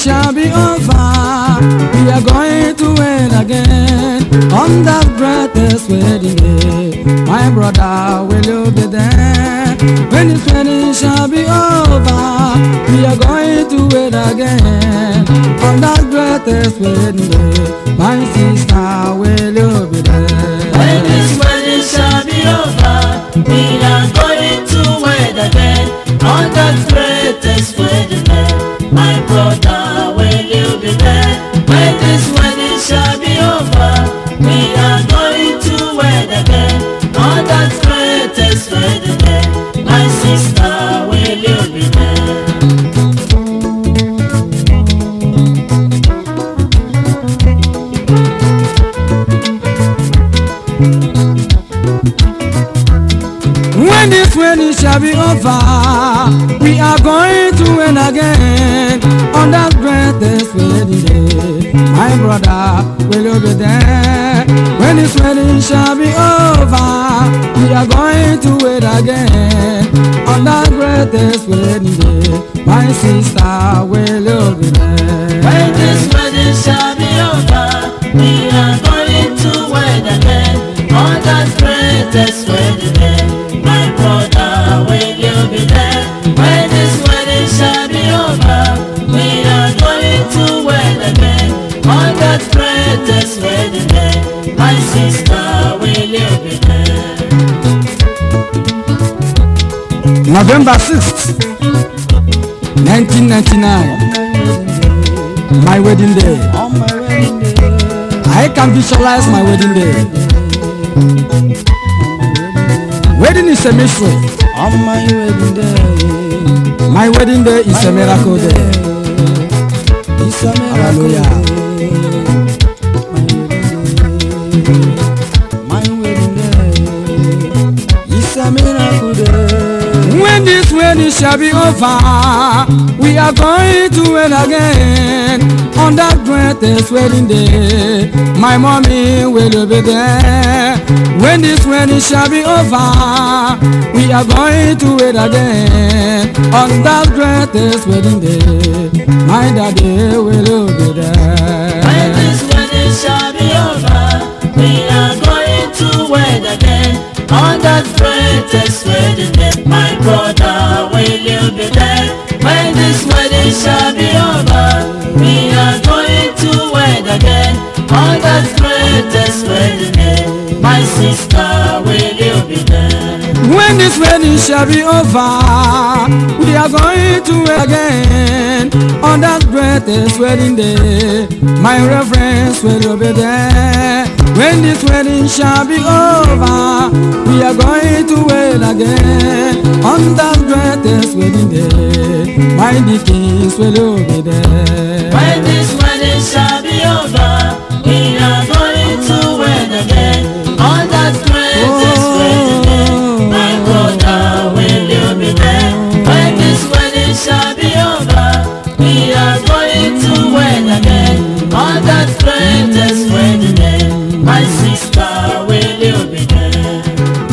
shall be over. We are going to win again on that greatest wedding day. My brother, will you be there? When this wedding shall be over, we are going to win again on that greatest wedding day. My sister, will you be there? When this wedding shall be over, we are going to wed again on that greatest wedding day. My brother, will you be there? When this wedding shall be over, we are going to wed again on that greatest wedding day. My sister, will you be there? When this wedding shall be over, we are going to win again on that greatest wedding day. My brother, will you be there? When this wedding shall be over, we are going to win again on that greatest wedding day. My sister, will you be there? When this wedding shall be over, we are going to wed again on that greatest wedding day. My brother, will you be there? When this wedding shall be over, we are going to wed again on that greatest wedding day. My sister, will you be there? November 6th, 1999, my wedding day. On my wedding day, I can visualize my wedding day. Wedding is a mystery. on my wedding day, My wedding day is a miracle day. it's a miracle Hallelujah. day. My wedding day, it's a miracle day. When this wedding shall be over, we are going to wed again on that greatest wedding day. My mommy will you be there. When this wedding shall be over, we are going to wed again on that greatest wedding day. My daddy will you be there. When this wedding shall be over, we are going to wed again on that greatest wedding day. My brother, will you be there? When this wedding shall be over, we are going to wed again on that greatest wedding day. My sister, will you be there? When this wedding shall be over, we are going to wed again on that greatest wedding day. My reverence will you be there. When this wedding shall be over, we are going to wed again on that greatest wedding day. My deacons will you be there. When this wedding shall be over, we are going to wed again on that greatest wedding day. My brother, will you be there? When this wedding shall be over, we are going to wed again on that greatest wedding day. My sister, will you be there?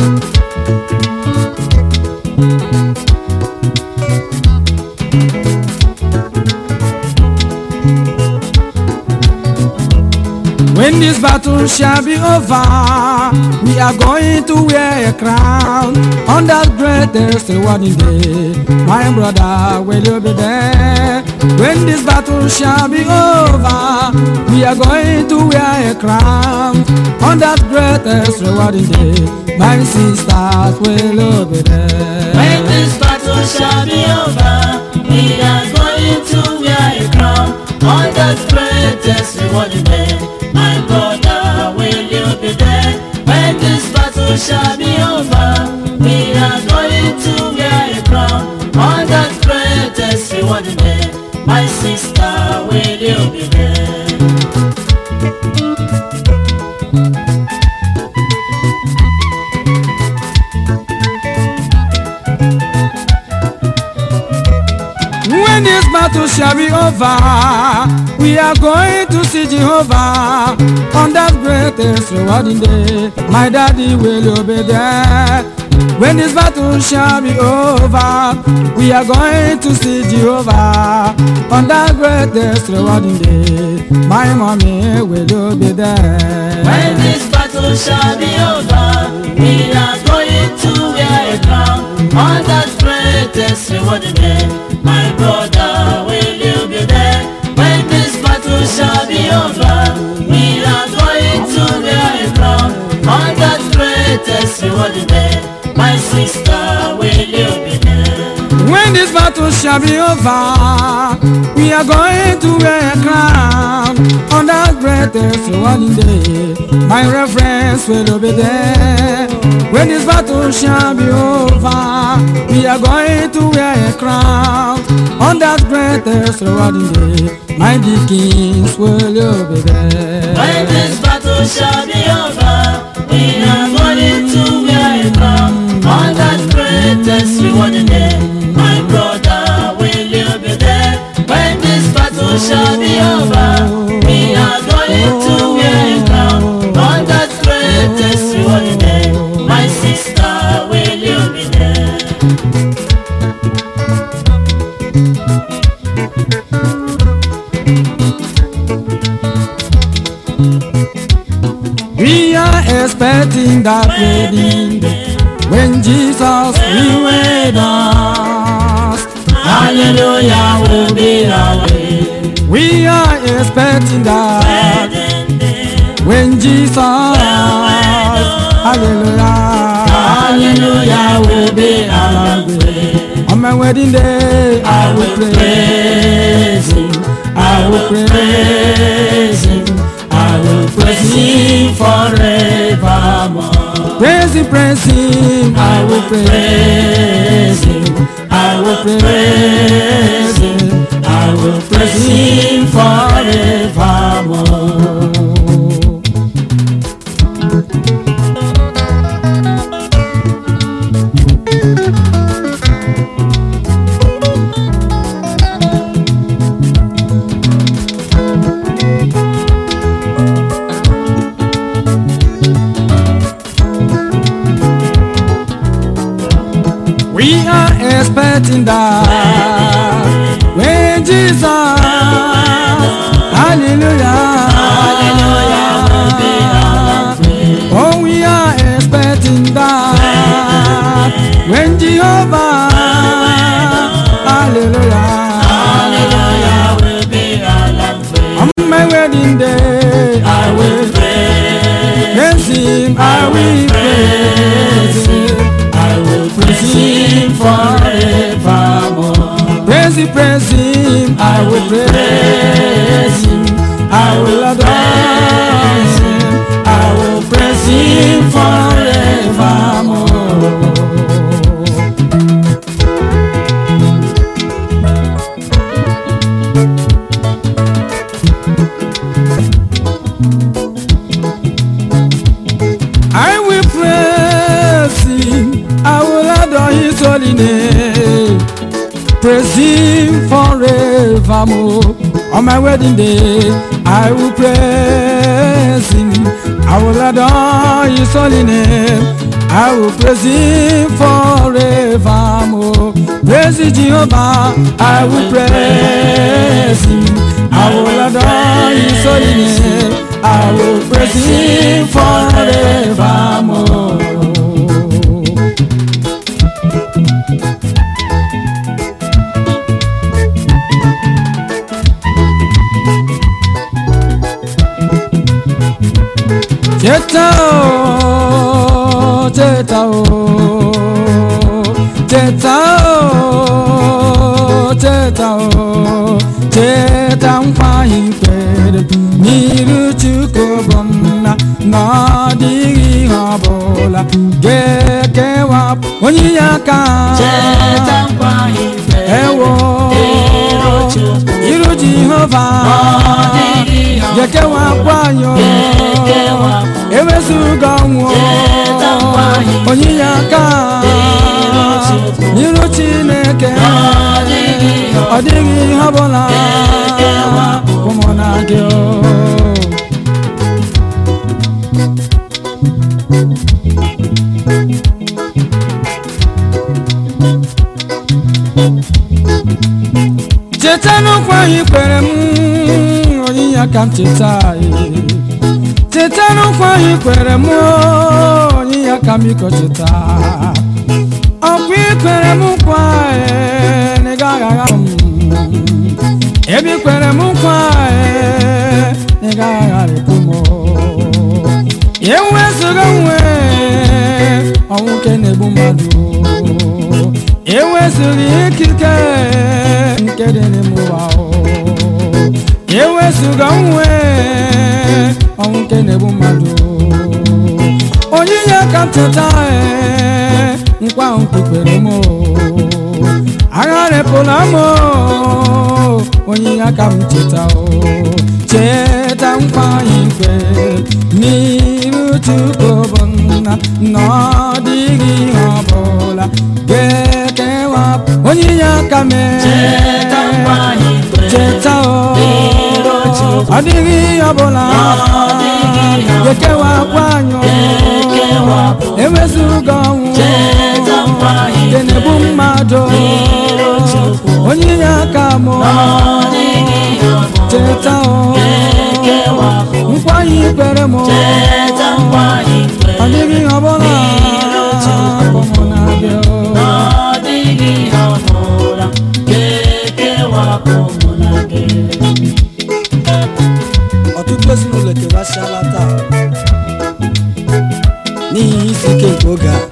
When this battle shall be over, we are going to wear a crown on that greatest rewarding day. My brother, will you be there? When this battle shall be over, we are going to wear a crown on that greatest rewarding day. My sisters, will you be there? When this battle shall be over, we are going to wear a crown on that greatest rewarding day. My brother, will you be there? When this battle shall be over, we are going to wear a crown on that greatest rewarding day. My sister, will you be there? When this battle shall be over, we are going to see Jehovah on that greatest rewarding day. My daddy will you be there. When this battle shall be over, we are going to see Jehovah on that greatest rewarding day. My mommy will be there. When this battle shall be over, we are going to wear a crown on that greatest rewarding day. My brother, will you be there? When this battle shall be over, we are going to wear a crown on that greatest rewarding day. My sister, will you be there? When this battle shall be over, we are going to wear a crown on that greatest rewarding day. My reference will be there. When this battle shall be over, we are going to wear a crown on that greatest rewarding day. My deacons will be there. When this battle shall be over, we are going to wear a crown on that greatest rewarding day. My brother, will you be there? When this battle shall be over, we are going to wear a crown on that greatest rewarding day. My sister, will you be there? We are expecting that wedding day when Jesus will wed us. Hallelujah will be our way. We are expecting that when Jesus, hallelujah, Hallelujah will be our way. on my wedding day I will praise Him, I will praise Him, I will praise Him forevermore. Praise Him, praise Him, I will praise Him, I will praise Him, I will praise Him forevermore. We are expecting that when Jesus, hallelujah, oh, we are expecting that when Jehovah, hallelujah, Hallelujah will be our way. on my wedding day, I will praise Him, I will praise Him, I will praise Him forevermore. Praise Him, praise Him, I will praise Him, I will adore Him, I will praise Him forevermore. I will praise him, I will adore his holy name. Praise him forevermore. On my wedding day, I will praise him, I will adore his holy name. I will praise him forevermore. Praise Jehovah, I will praise him, I will adore his holy name. I will praise him forevermore. Cheta o, cheta o, cheta o, cheta o, cheta nkwa ikwere n'iru Chukwu bụ nna na ọ dịghị ihe ọbụla ga-ekewapụ onye ya aka Cheta nkwa ife. ewo Iru Chukwu. iru Jehova Ọ dịghị ihe ọbụla ga-ekewapụ anyị o. ga-ekewapụ. ewezuga ọnwụ Cheta nkwa ife. onye ya aka Iru Chukwu. n'iru Chineke Ọ dịghị ihe ọ dịghị ihe ọbụla ga-ekewapụ. ụmụ na gị o. anyị kwere m onyinye aka m cheta anyị cheta n'ụkwa anyị kwere m onyinye aka m biko cheta ọkwa ikwere m nkwa ee, na ị gaghị agha m ebe ikwere m nkwa ee, na ị gaghị agharịpụ m ewezụga nwe ọnwụ nke na-egbu mmadụ ewezụga ikike nke dị n'ime ụwa ewezụga nwe ọnwụ nke na-egbu mmadụ onyinye aka nteta ee, nkwa ahụ kpukwere m agharịpụla m onyinye aka m cheta o cheta nkwa anyị kwere n'iru Chukwu bụ nna na ọ dịghị ihe ọbụla ga-ekewapụ onyinye aka mee Cheta nkwa anyị kwere cheta o n'iru Chukwu. ọ dịghị ihe ọbụla dịghị ihe ọbụla ga-ekewapụ anyị ga-ekewapụ. ewezuga ọnwụ Cheta nkwa anyị nke na-egbu mmadụ n'iru Chukwu. onyinye aka m Ọ dịghị ihe ọbụla cheta o ga-ekewapụ. nkwa anyị kwere m Cheta nkwa anyị kwere ọ dịghị ihe ọbụla n'iru Chukwu. bụ m na-abịa na ọ dịghị ihe ọbụla ga-ekewapụ mụ na gị. ọtụtụ ezinụlọ ekewasịala taa n'ihi isi ike nke oge a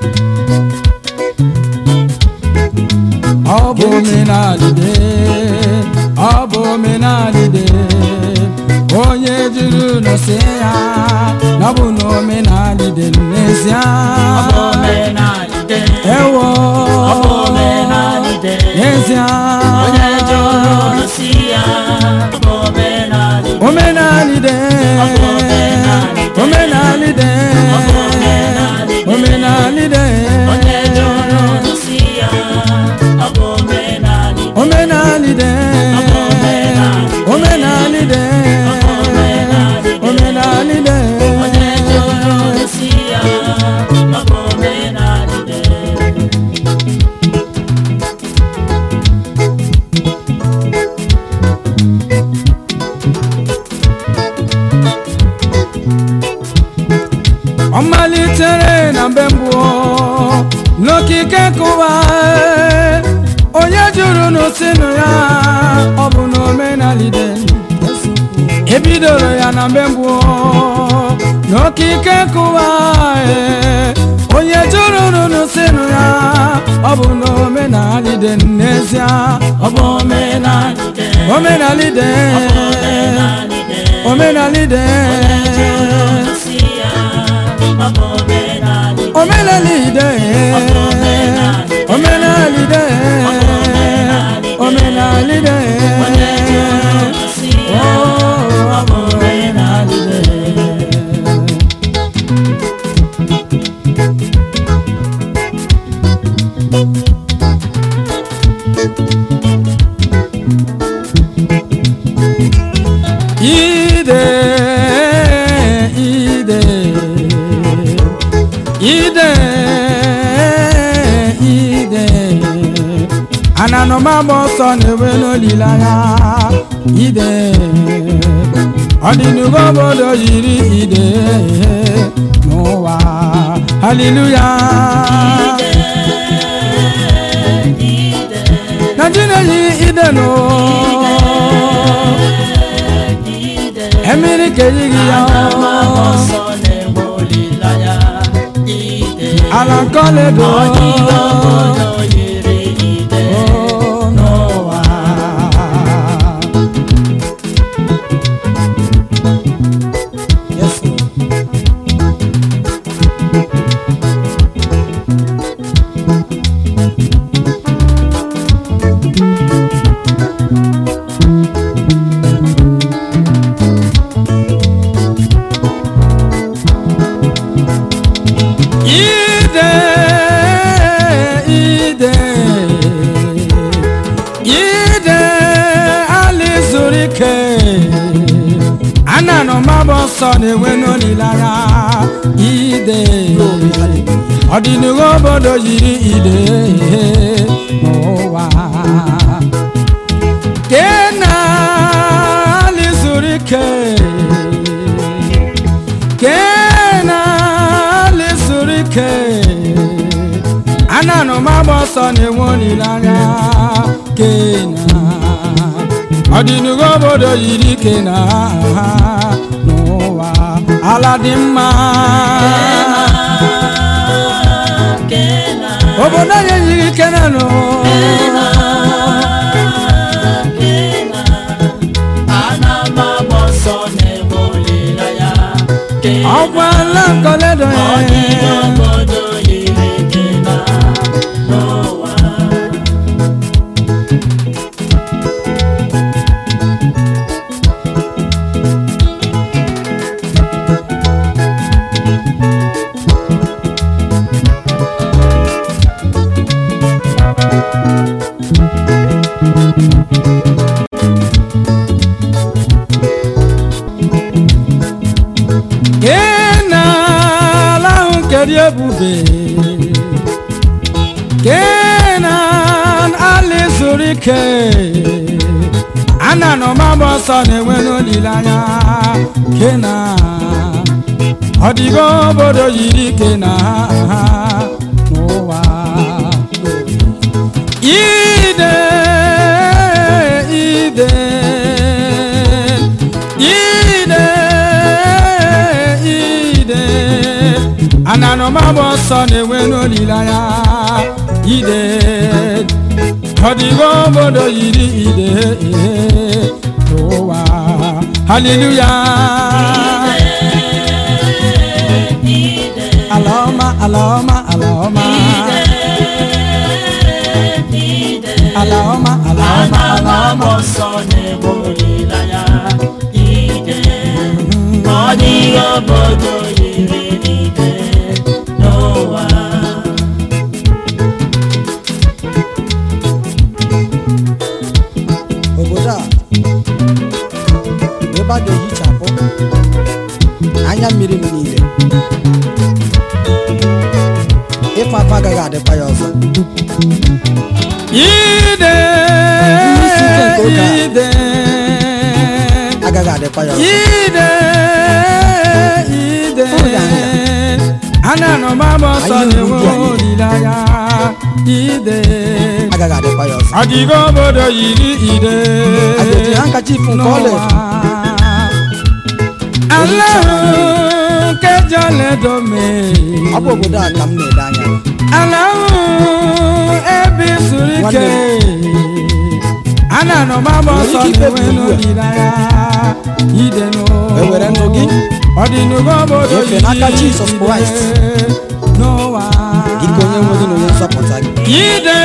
ọ bụ omenalide ọ bụ omenalide onye jiri nọsi ya na ọ bụ na omenalide n'ezie Ọ bụ omenalide. ewo Ọ bụ omenalide. n'ezie Onye jụrụ nsi ya bụ omenalide. omenalide Ọ bụ omenalide. omenalide Ọ bụ omenalide. omenalide Onye jụrụ nsi ya ọ bụ omenalide. omenalide Ọ bụ omenalide. omenalide Ọ bụ omenalide. omenalide Onye jụrụ nsi ya ọ bụ omenalide. ọ malitere na mgbe mbụ n'okike nkụwa onye jụrụ n'osinụ ya ọ bụ na omenalide ebidoro ya na mgbe mbụ n'okike nkụwa onye jụrụ n'osinụ ya ọ bụ na omenalide n'ezie ọ bụ Omenalide. omenalide Omenalide. omenalide Nsi ya ọ bụ omenalide. omenalide omenalide omenalide Onye jụrụ nsi ya ọ bụ omenalide. ide ide ide ide ananọmagba ọsọ na-enwe n'olileanya ide ọdịnugo obodo yiri ide n'ụwa haleluya naijiria yi ide nụ emiri ka eyighị ya Ọsọ na-enwe olileanya ide. ala nkọledo Ọdịda obodo yiri ide n'ụwa. Yes, Lord. ide ide ide ali zuru ike ana nọ maba ọsọ na-enwe n'olileanya ide ọdịnihu obodo yiri ide n'ụwa kena ike kenali zuru ike ananụ m agba ọsọ na-enwe olileanya kena ọdịnugo obodo yiri ike na n'ụwa ala dị mma obodo anyị yiri ike na n'ụwa ọkwa ala nkoledo ya kenala ahụ keri ebube kenan ali zuru ike ana nọ magba ọsọ na-enwe n'olileanya kenan ọdịgo obodo yiri ike na n'ụwa ide ide ide ide ananọmagba ọsọ na-enwe n'olileanya ide ọdịgo obodo yiri ide n'ụwa haleluya ala ọma ala ọma ala ọma ala ọma ala ọma ala ọma Obodo yiri ike n'ụwa obodo a ebe a ga-ehichapụ anya mmiri m niile ịfa afọ agaghị adịkwa ya ọzọ ide Isi ike nke oge a. ide agaghị adịkwa ya ọzọ ide ide Fụrụ ya anya. ana nọ magba ọsọ Anyị na-enwe na-egbu anyị. olileanya ide agaghị adịkwa ya ọzọ ọdịgo obodo yiri ide a ga-eji handkerchief nke ọla edo ala nke jọledo mee ọ bụ obodo a ka m na-ele anya ya. ala ahụ ebe zuru ike ana nọ magba Nwere ọsọ ike na-enwe ikpebi ugbu a. n'olileanya ide nụ Ewere ndụ gị ọdịnugo obodo nyefee n'aka yiri Jesus ide Christ. n'ụwa dịka onye nwe gị na onye nzọpụta gị ide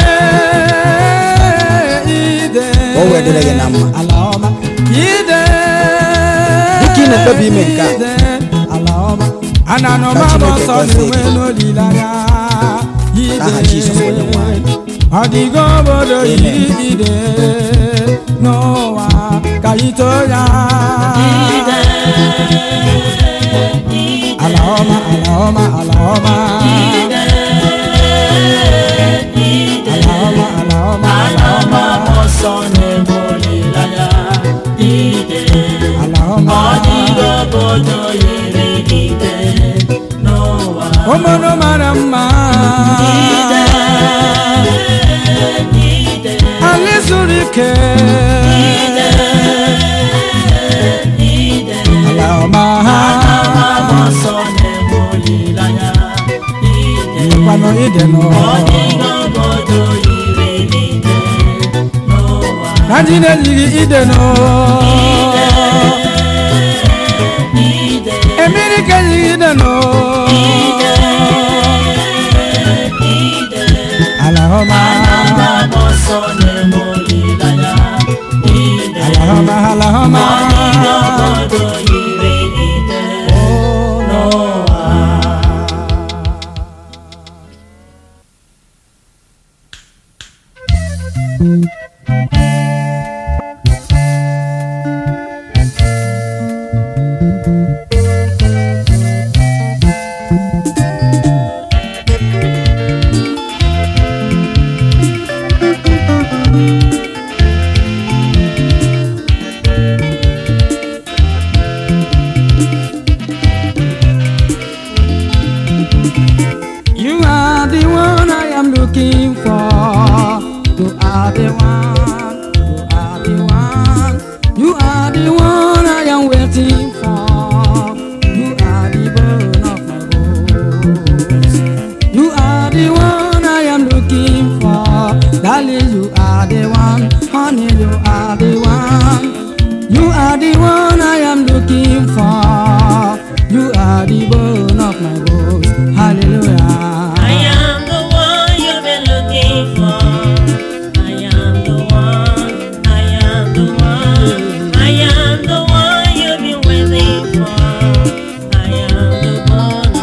ide Ka o wee dịrị gị na mma. ala ọma ide Dịka ị na-ekpebi ime nke a. ide ala ọma ana nọ Ka magba Chineke ọsọ gọzie na-enwe gị. n'olileanya ide N'aha Jizọs onye nwe anyị. ọdịgo obodo Amen. yiri ide n'ụwa ka ito ya ala ọma ala ọma ala ọma ala ọma ala ọma ala ọma ọsọ na-eme olileanya ide ala ọma ọdịgo obodo yiri ike n'ụwa obodo mara mma ide ala zuru ike ide ide ala ọma ọsọ na-eme olileanya ide kwanụ ide n'ụwa ọdịgo obodo yiri ike n'ụwa na ndị na-ejighị ide n'ụwa ide emiri ka ejighị ide n'ụwa ide ala ọma ọsọ na-eme olileanya ide ala ọma ala ọma obodo yiri ide n'ụwa my bones. Hallelujah. I am the one you've been looking for. I am the one. I am the one. I am the one you've been waiting for. I am the one.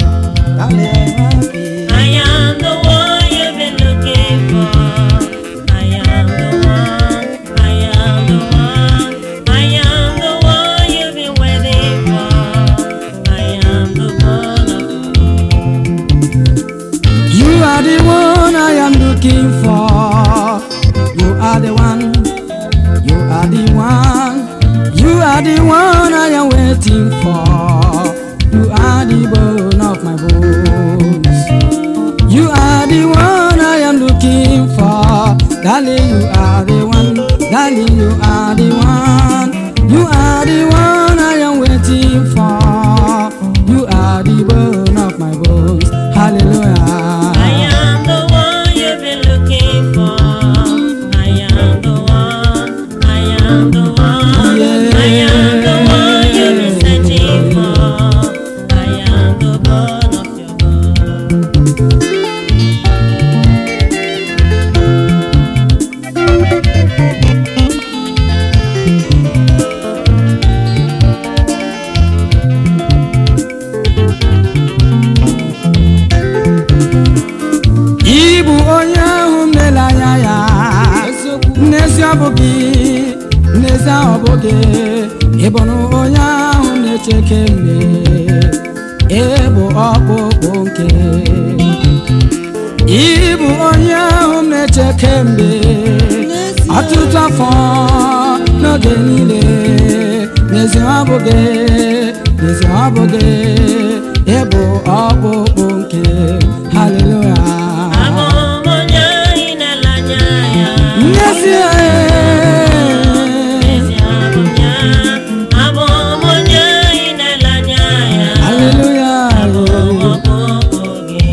I am the one you've been looking for. I am the one. I am the one. I am the one you've been waiting for. I am the one. You are the one I am looking for. You are the one. You are the one. You are the one I am waiting for. You are the bone of my bones. You are the one I am looking for. Darling, you are the one. Darling, you are the one. You are the one I am waiting for. You are the bone of my bones. Hallelujah. I am the one you've been looking for. I am the one. I am the one. I am the one you've been searching for. I am the bone of your bone. Ị bụ onye ahụ m lere anya ya n'ezi ọ bụghị n'ezi ọ bụghị ị bụrụ onye ahụ na-eche kemgbe ịbụ ọkpụkpụ nke ị bụ onye ahụ m na-eche kemgbe ọtụtụ afọ n'oge niile n'ezi ọ bụghị n'ezi ọ bụghị ịbụ ọkpụkpụ nke haleluya Abụ m onye anyị na-ele anya ya. n'ezie Ezi abụ m ya. Abụ m onye anyị na-ele anya ya. haleluya Abụ m ọkpụkpụ gị.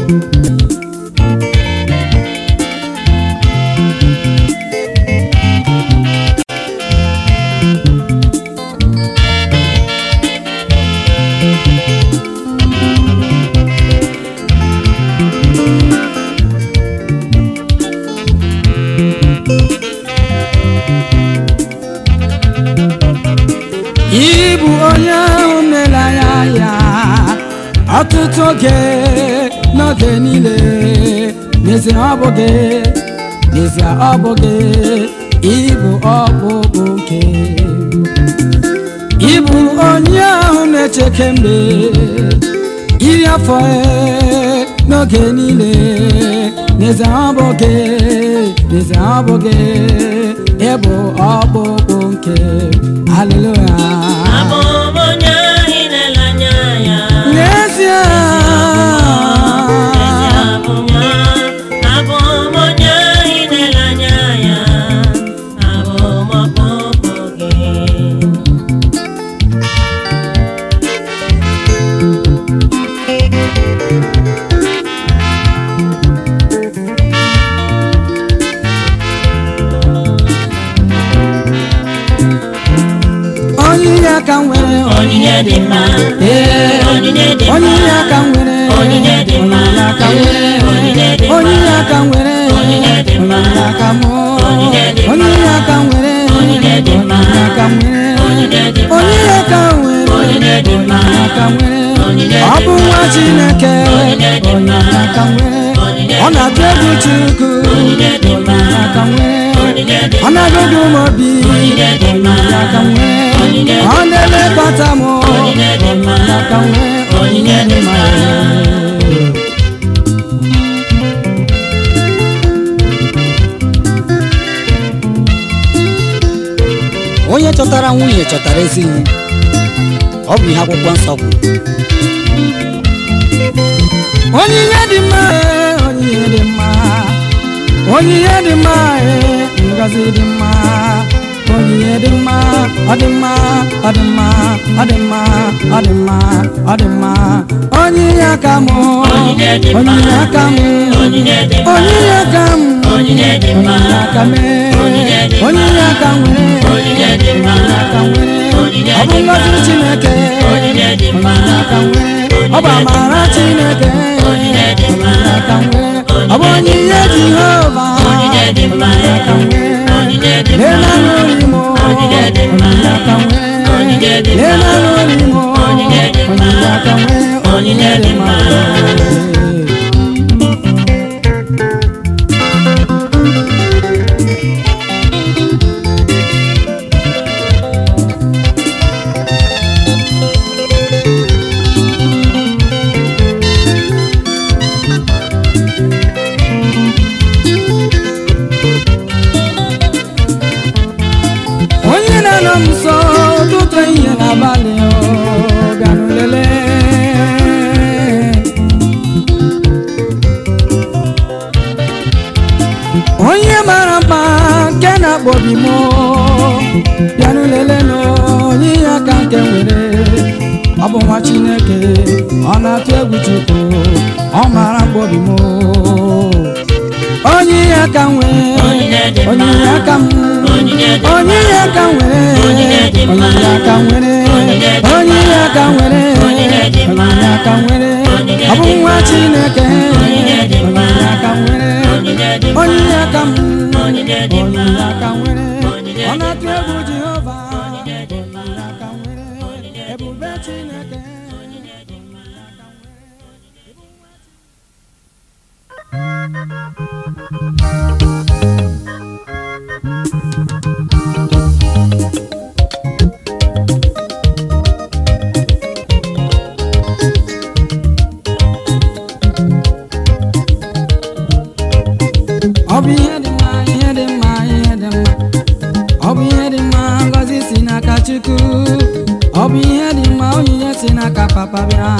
ị bụ onye ahụ na-ele anya ya ọtụtụ oge n'oge niile n'ezie ọ bụghị n'ezie ọ bụghị ịbụ ọkpụkpụ nke ịbụ onye ahụ na-eche kemgbe iri afọ e n'oge niile n'ezie ọ bụghị n'ezie ọ bụghị ịbụ ọkpụkpụ nke haleluya Abụ m onye anyị na-ele anya ya. n'ezie Ezi abụ m ya. Abụ m onye anyị na-ele anya ya. Abụ m ọkpụkpụ gị. onyinye aka nwere Onyinye dị mma. Ee, Onyinye dị mma. onyinye aka nwere Onyinye dị mma. onyinye aka nwere Onyinye dị mma. onyinye aka nwere Onyinye dị mma. onyinye aka mụ Onyinye dị mma. onyinye aka nwere Onyinye dị mma. onyinye aka nwere Onyinye dị mma. onyinye aka nwere Onyinye dị mma. onyinye aka nwere Onyinye ọ dị bụ nwa mma. Chineke Onyinye dị mma. onyinye aka nwere Onyinye ọ dị na-atụ mma. egwu Chukwu Onyinye dị mma. onyinye aka nwere Onyinye dị ọ na-agụgụ m obi Onyinye dị mma. onyinye aka nwere Onyinye dị ọ na-elekọta m Onyinye dị mma. onyinye aka nwere Onyinye dị mma. onye chọtara nwunye chọtara ezi ihe ọ bụ ihe akwụkwọ nsọ kwuru onyinye dị mma ee, onyinye dị mma onyinye dị mma ee, ngozi dị mma onyinye dị mma ọ dị mma ọ dị mma ọ dị mma ọ dị mma ọ dị mma onyinye aka m Onyinye dị mma. onyinye aka m Onyinye dị mma. onyinye aka m Onyinye dị mma. onyinye aka m Onyinye dị mma. onyinye aka nwere Onyinye dị mma. onyinye aka nwere Onyinye ọ bụ dị mma. ngozi Chineke Onyinye dị mma. onyinye aka nwere ọ ọ bụ amara chineke Onyinye dị mma. onyinye aka nwee ọ bụ onyinye jehova Onyinye dị mma. onyinye aka nwee Onyinye dị mma. lee na n'ori m Onyinye dị mma. onyinye aka nwee Onyinye dị mma. lee na n'ori m Onyinye dị mma. onyinye aka nwee Onyinye dị mma. onye na-anọ m nso ụtụtụ ehihie n'abalị ọ bịanụ lelee onye mara mma nke na-akpọ obi m bịanụ lelee na onye ihe aka nke nwere ọ bụ nwa chineke ọ na-atụ egwu chukwu ọ mara mkpa obi m onye ihe aka nwee Onyinye dị mma. onye ihe aka m Onyinye dị mma. onye ihe aka nwere Onyinye dị mma. onye ihe aka nwere Onyinye dị onye ihe mma. aka nwere Onyinye dị mma. onye ihe aka nwere Onyinye ọ bụ dị nwa mma. chineke Onyinye dị mma. onye ihe aka nwere Onyinye dị mma. onye ihe aka m Onyinye dị mma. onye ihe aka nwere Onyinye ọ dị na-atụ mma. egwu jehova Onyinye dị mma. onye aka nwere ebube chineke ọ bụ ihe dị mma ihe dị mma ihe dị mma ọ bụ ihe dị mma ngọzi si n'aka chukwu ọ bụ ihe dị mma onyinye si n'aka papa bịa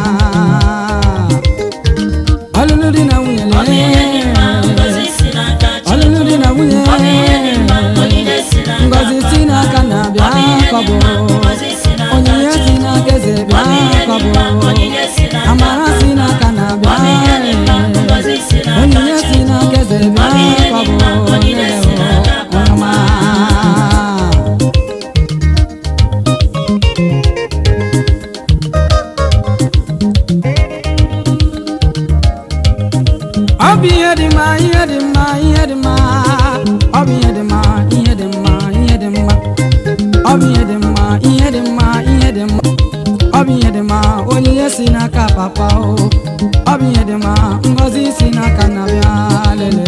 ọlụlụ di na nwunye Ọ bụ ihe dị mma, ngọzi si n'aka Chukwu. ọlụlụ di na nwunye Ọ bụ ihe dị mma, onyinye si n'aka ngọzi si n'aka na-abịa Ọ bụ ihe dị kọbụ mma, ngọzi si n'aka onyinye si Chukwu. n'aka eze Ọ bụ ihe bịa dị kọbụ mma, onyinye si n'aka amara si n'aka Ọ bụ ihe dị mma, na-abịa ngọzi si n'aka onyinye si Chukwu. n'aka eze Ọ bụ bịa ihe dị kọbụ mma, onyinye si n'aka ọma ọ bụ ihe dị mma ihe dị mma ihe dị mma ọ bụ ihe dị mma ihe dị mma ihe dị mma ọ bụ ihe dị mma ihe dị mma ihe dị mma ọ bụ ihe dị mma onyinye si n'aka papa o ọ bụ ihe dị mma ngọzi si n'aka nna bịa lele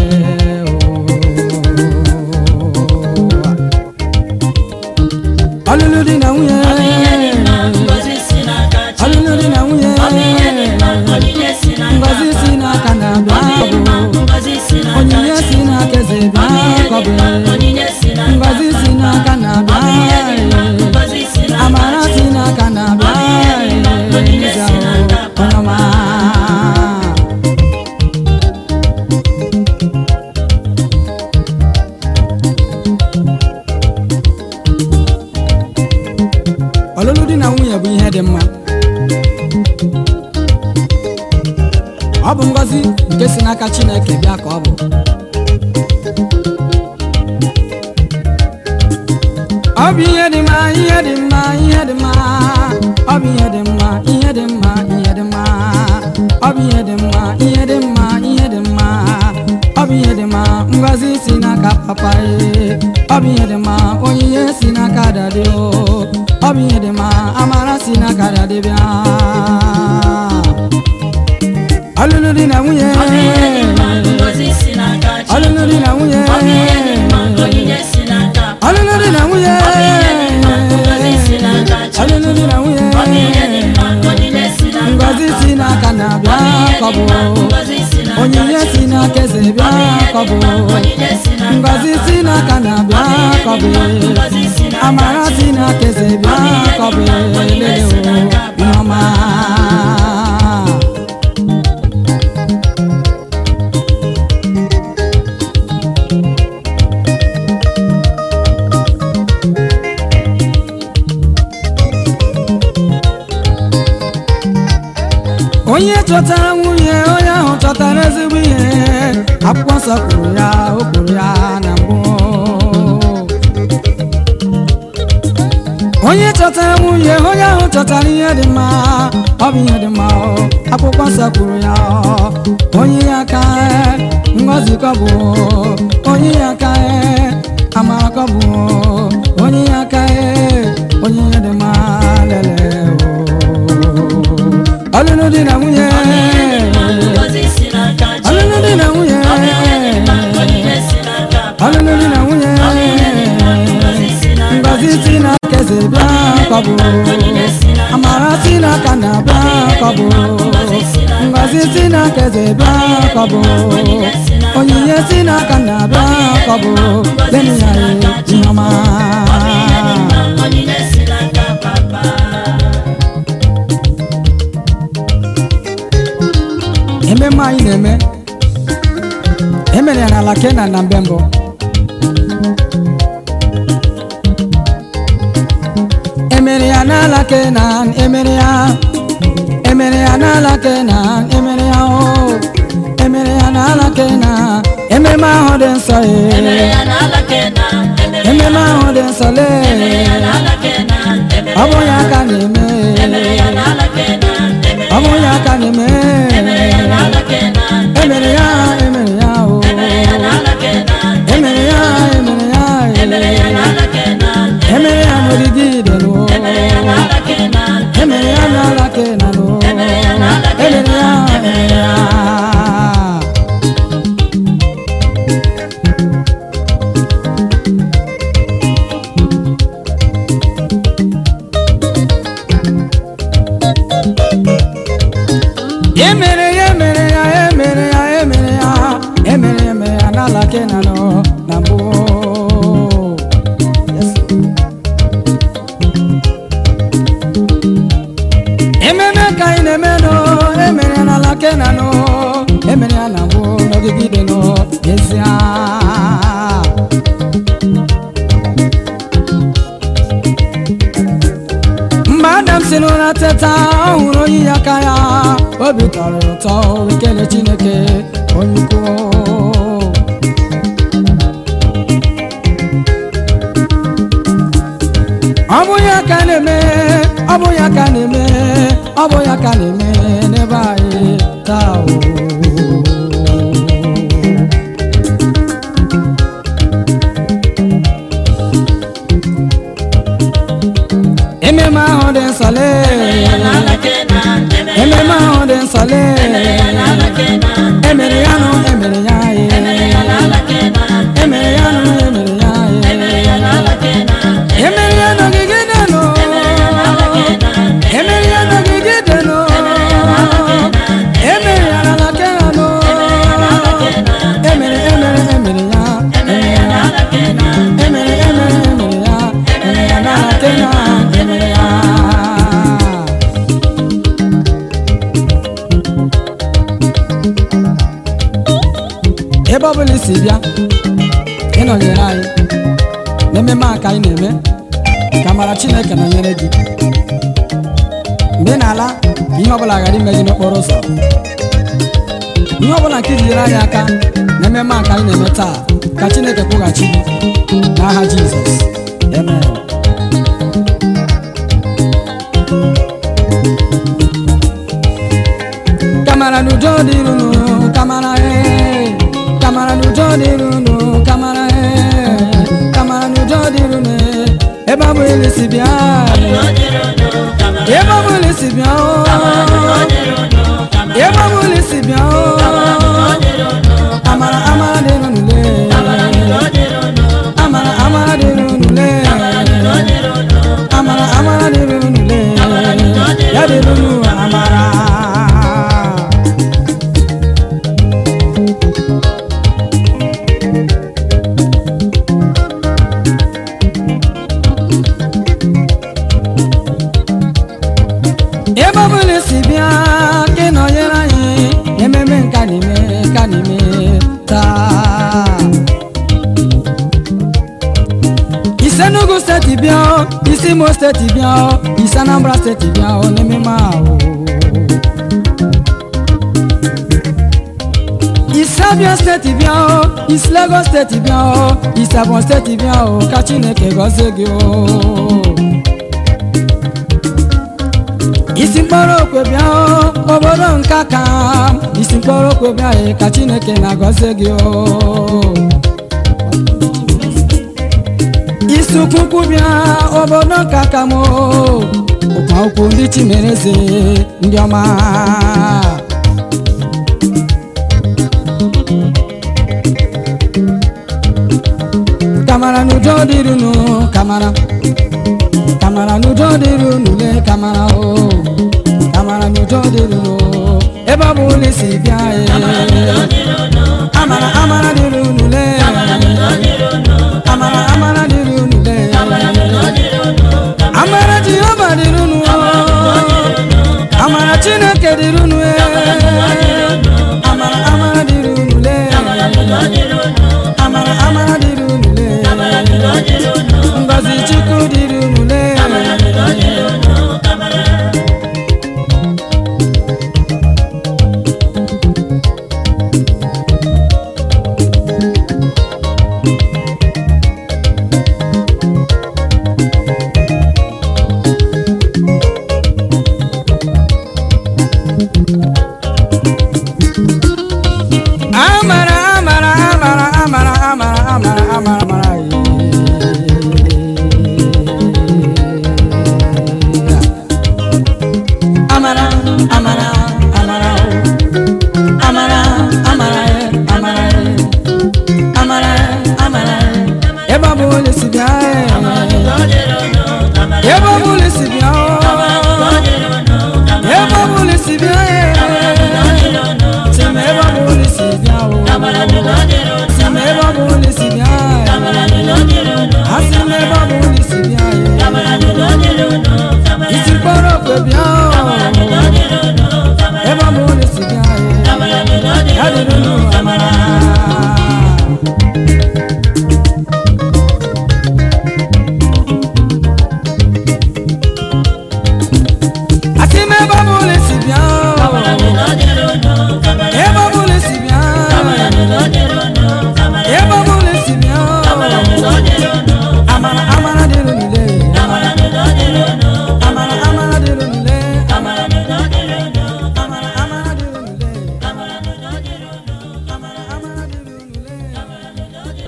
o ọlụlụ di na nwunye Ọ bụ ihe dị mma, ngọzi si n'aka Chukwu. ọlụlụ di na nwunye Ọ bụ ihe dị mma, onyinye si n'aka ngọzi si Papa. n'aka na-abịa Ọ bụ ihe dị mma, bụ ngọzi si n'aka onyinye si Chukwu. n'aka eze Ọ bụ bịa ihe dị kọbụ mma, onyinye si n'aka ngọzi si Papa. n'aka Ọ bụ ihe dị mma, na-abịa ngọzi si n'aka amara si Chukwu. n'aka Ọ bụ na-abịa ihe dị mma, onyinye si n'aka Papa. ọnọma ọlụlụ di na nwunye bụ ihe dị mma ọ bụ ngọzi nke si n'aka chineke bịa ka ọ bụ ọ bụ ihe dị mma ihe dị mma ihe dị mma ọ bụ ihe dị mma ihe dị mma ihe dị mma ọ bụ ihe dị mma ihe dị mma ihe dị mma ọ bụ ihe dị mma ngọzi si n'aka papa e ọ bụ ihe dị mma onyinye si n'aka dadi o ọ bụ ihe dị mma amara si n'aka dadi bịa ọlụlụ di na nwunye Ọ bụ ihe dị mma, ngọzi si n'aka Chukwu. ọlụlụ di na nwunye Ọ bụ ihe dị mma, onyinye si n'aka Papa. ọlụlụ di na nwunye Ọ bụ ihe dị mma, ngọzi si n'aka Chukwu. ọlụlụ di na nwunye Ọ bụ ihe dị mma, onyinye si n'aka ngọzi si Papa. n'aka na-abịa Ọ bụ ihe dị kọbụ mma, ngọzi si n'aka onyinye si Chukwu. n'aka eze Ọ bụ bịa ihe dị kọbụ mma, onyinye si n'aka ngọzi si Papa. n'aka na-abịa Ọ bụ ihe dị kọbụ mma, ngọzi si n'aka amara si Chukwu. n'aka eze Ọ bụ bịa ihe dị kọbụ mma, onyinye si n'aka Papa. nneọma onye chọtara nwunye onye ahụ chọtara ezigbo ihe akwụkwọ nsọ kwuru ya o kwuru ya na mbụ onye chọtara chọtara nwunye onye ahụ chọtara ihe dị mma ọ bụ ihe dị mma ọ akwụkwọ nsọ kwuru ya ọ. onye ya aka ngọzi ka ọ bụ onye ya aka amara ka ọ bụ onye ya aka onye ihe dị mma lele o. ọlụlụ di na nwunye Ngozi si n'aka Chukwu. ọlụlụ di na nwunye Ọ bụ ihe dị mma, onyinye si n'aka Papa. ọlụlụ di na nwunye Ọ bụ ihe dị mma, ngozi si n'aka ngozi si Chukwu. n'aka eze bịa ka ọ bụ amara si n'aka na bịa ka ọ bụ ngozi si n'aka eze bịa ka ọ bụ onyinye si n'aka na bịa ka ọ bụ lenu ya ihe ọma Onyinye si n'aka Papa. ememme anyị na-eme emere ya n'ala kenan na mbe mbụ emere ya n'ala kenan emere ya emere ya n'ala kenan emere ya o emere ya n'ala kenan ememe ahụ dị nsọ Emere ee ya n'ala Kenan, emere ememe ahụ dị nsọ emere lee ya n'ala Kenan, emere ọ bụ ya ka na-eme emere ya n'ala Kenan, emere ọ bụ ya ka na-eme emere ya n'ala Kenan, emere ya emere ya o emere ya n'ala Kenan, emere ya emere ya emere ya n'ala Kenan, emere ya n'ogige idelu emere ya n'ala Kenan, emere ya n'ala kenan o Emere ya n'ala emere ya Kenan, emere ya emere ya emere ya emere ya emere ya emere ya emere ya n'ala kenan o na mbụ Yes. ememe ka anyị na-eme nụ emere ya n'ala kenan nụ emere ya na mbụ n'ogigide nụ n'ezie mgbe adam si n'ụra teta ọ hụrụ oyi ya aka ya obi tọrọ ya ụtọ wee kelee chineke onye ukwu ọ bụ ya ka na-eme ọ bụ ya ka na-eme ọ bụ ya ka na-eme n'ebe anyị taa o ememe ahụ dị nsọ lee emere ya n'ala Kenan, emere ememe ahụ dị nsọ lee ya n'ala Kenan, emere ya nụ emere ya emere ya ye n'ala Kenan, emere ya nụ emere ya emere ye ya n'ala Kenan, emere ya n'ogige dị nụ emere ya n'ogige dị nụ emere ya n'ala kera nụ emere emere emere ya emere ya emere emere emere ya emere ya n'ala kera emere ya ebe ọbụla isi bịa ịnọnyere anyị n'ememe a ka anyị na-eme ka mara chineke nọnyere gị mgbe ị na-ala ka ihe ọbụla ghara ime gị n'okporo ụzọ ihe ọbụla nke jinyere anyị aka n'ememe a ka anyị na-eme taa ka chineke kwụghachi gị n'aha jizọs amen kamara n'udo dịrụnụ kamara ee kamara n'udo dịrụnụ kamara ee kamara n'udo dịrụnụ ee ebe ọ bụ ilisi bịa ebe ọ bụ ilisi bịa oo ebe ọ bụ ilisi bịa oo amara amara dịrụnụ lee amara amara dịrụnụ lee amara amara dịrụnụ lee ya dịrụnụ amara ebe ọ bụla si bịa ka ị nọnyere anyị ememe nka n'ime nka n'ime taa isi Enugu steeti bịa o, isi Imo steeti bịa o, isi Anambra steeti bịa o n'ememe ahụ isi Abia steeti bịa o isi Lagos steeti bịa o isi Abon steeti bịa o ka Chineke gọzie gị o isi mkpọrọ okwe bịa o, obodo nka ka isi mkpọrọ okwe bịa e, ka chineke na-agọzi gị o isi ụkwụkwụ bịa obodo nka ka m o, ụkwa okwu ndị chimereze ndị ọma kamara n'udo dịrị unu kamara kamara n'udo dịrị unu le kamara o kamara n'udo dịrị unu ebe ọ bụ ụlọ isi bịa e amara amara dịrị unu le amara amara dịrị unu le amara jehova dịrị unu o amara chineke dịrị unu e amara amara dịrị unu le amara amara dịrị unu le ngozi chukwu dịrị unu le amara amara amara amara amara amara amara amara yeah. amara amara amara oh. amara amara eh, amara eh. amara eh, amara eh. ebe ọ bụ ụlọ isi bịa eh. ebe ọ bụ ụlọ isi bịa oh. ebe ọ bụ ụlọ isi bịa eh. Sema ebe ọ bụ ụlọ isi bịa oh. Sema ebe ọ bụ ụlọ isi bịa eh. Asị m ebe ọ bụ ụlọ isi bịa eh. isi mkpọrọ okwe bịa oh. ebe ọ bụ ụlọ isi bịa eh. ya dịrị unu amara asị m ebe ọ bụ ụlọ isi bịa oh. ebe ọ bụ ụlọ isi bịa ebe ọ bụ ụlọ isi bịa oh. amara amara dịrị unu le amara amara dịrị unu le amara amara dịrị unu le amara amara dịrị unu le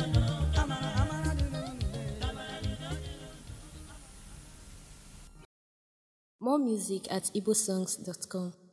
More music at igbosongs.com.